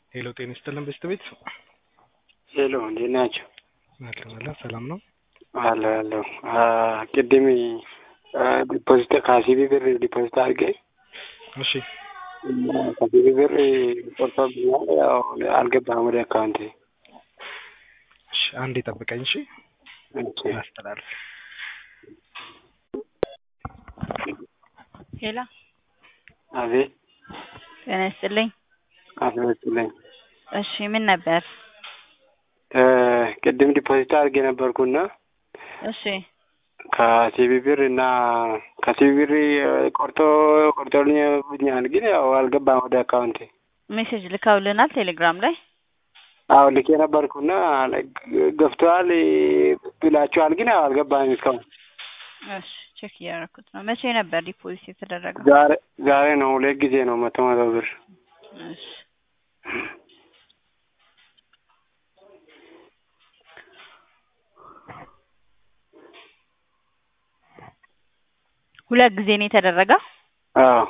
ሄሎ ጤና ይስጥልን ቤት ሄሎ እንዴት ናቸው? አለን አለን ሰላም ነው። አለ አለሁ ቅድም ዲፖዚት ከሲቢ ብር ዲፖዚት አድርጌ እሺ ከሲቢ ብር ቆርጦብኛል። ያው አልገባም ወደ አካውንቴ። እሺ አንዴ ጠብቀኝ እሺ ኦኬ። አስተላልፍ ሄሎ አቤት ጤና ይስጥልኝ። አስመስለኝ እሺ ምን ነበር? ቅድም ዲፖዚት አድርጌ ነበርኩና እሺ ከሲቢ ብር እና ከሲቢ ብር ቆርጦ ቆርጦልኛል፣ ግን ያው አልገባም ወደ አካውንቴ። ሜሴጅ ልከውልናል ቴሌግራም ላይ። አዎ ልኬ ነበርኩና ገብተዋል ብላችኋል፣ ግን ያው አልገባም እስካሁን። እሺ ቼክ እያደረኩት ነው። መቼ ነበር ዲፖዚት የተደረገው? ዛሬ ዛሬ ነው፣ ሁለት ጊዜ ነው መቶ መቶ ብር። እሺ ሁለት ጊዜ ነው የተደረገው። አዎ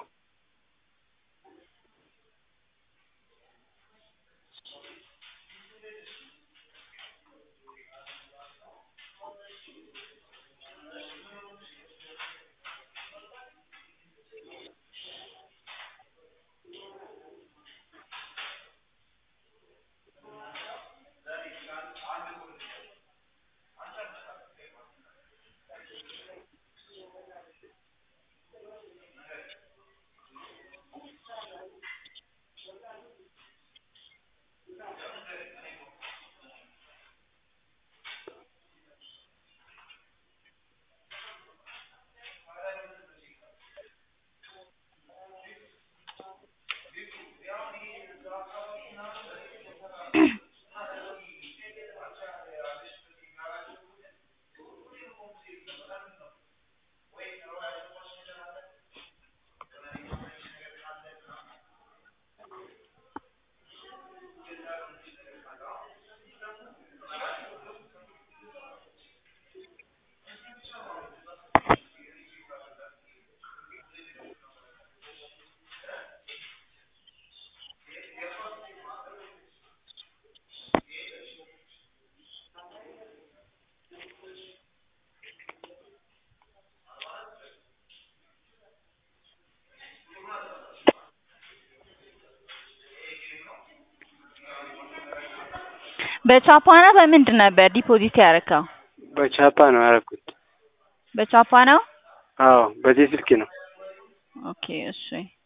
በቻፓ ነው በምንድን ነበር ዲፖዚት ያደረከው? በቻፓ ነው ያደረኩት። በቻፓ ነው። አዎ በዚህ ስልክ ነው። ኦኬ እሺ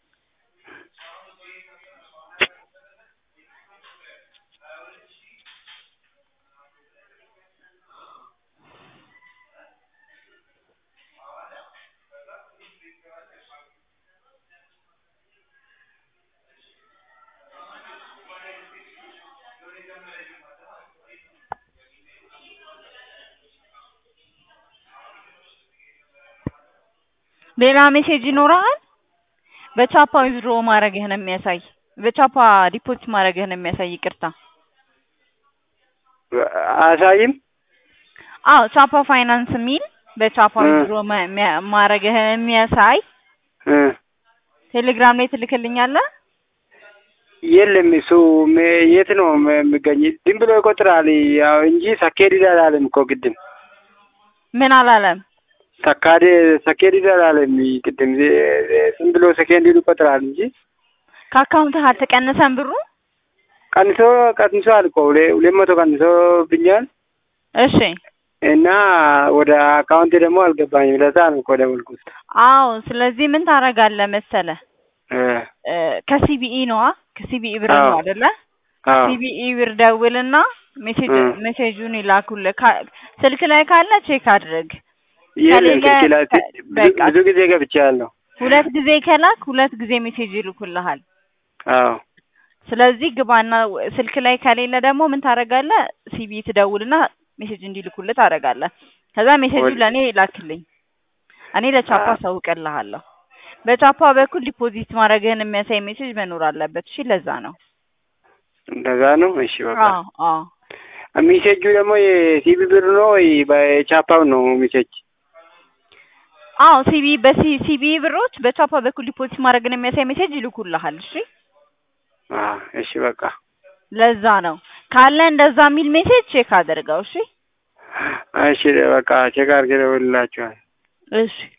ሌላ ሜሴጅ ይኖረሃል? በቻፓ ዊዝድሮ ማድረግህን የሚያሳይ በቻፓ ዲፖዚት ማድረግህን የሚያሳይ ይቅርታ። አያሳይም? አዎ ቻፓ ፋይናንስ የሚል በቻፓ እ። ዊዝድሮ ማድረግህን የሚያሳይ እ። ቴሌግራም ላይ ትልክልኛለህ? የለም እሱ ሜ- የት ነው ም- የሚገኝ? ዝም ብሎ ይቆጥራል ያው እንጂ ሰኬድ አላለም እኮ ቅድም። ምን አላለም? ሰካዴ ሰኬድ አላለም ቅድም። ዜ- ዝም ብሎ ሰኬንድ ይቆጥራል እንጂ ከአካውንትህ አልተቀነሰም ብሩ? ቀንሶ ቀንሷል እኮ ሁሌ- ሁለት መቶ ቀንሶ ብኛል እሺ እና ወደ አካውንቴ ደግሞ አልገባኝም። ለዛ ነው እኮ ደወልኩት። አዎ ስለዚህ ምን ታደርጋለህ መሰለህ እ። እ፣ ከሲቢኢ ነዋ ከሲቢኢ ብር አዎ። ነው አይደለ? አዎ ሲቢኢ ብር ደውልና ሜሴጅ እ። ሜሴጁን ይላኩልህ። ካ- ስልክ ላይ ካለ ቼክ አድርግ። የለም ከሌለ ስልክ ላይ ከ- ብዙ- በቃ ብዙ ጊዜ ገብቻለሁ። ሁለት ጊዜ ከላክ ሁለት ጊዜ ሜሴጅ ይልኩልሃል። አዎ ስለዚህ ግባና ወ- ስልክ ላይ ከሌለ ደግሞ ምን ታደርጋለህ? ሲቢኢ ትደውልና ሜሴጅ እንዲልኩልህ ታደርጋለህ። ከዛ ሜሴጁ ወል- ለእኔ ላክልኝ፣ እኔ ለቻፓ አ- አሳውቅልሃለሁ። በቻፓ በኩል ዲፖዚት ማድረግህን የሚያሳይ ሜሴጅ መኖር አለበት። እሺ ለዛ ነው። እንደዛ ነው። እሺ በቃ አዎ አዎ ሚሴጁ ደግሞ የሲቢ ብር ነው ወይ በቻፓው ነው ሚሴጅ? አዎ ሲቢ በሲ ሲቢ ብሮች በቻፓ በኩል ዲፖዚት ማድረግን የሚያሳይ ሜሴጅ ይልኩልሃል። እሺ አዎ እሺ በቃ ለዛ ነው ካለ እንደዛ የሚል ሜሴጅ ቼክ አድርገው። እሺ እሺ በቃ ቼክ አድርጌ እደውልላችኋለሁ። እሺ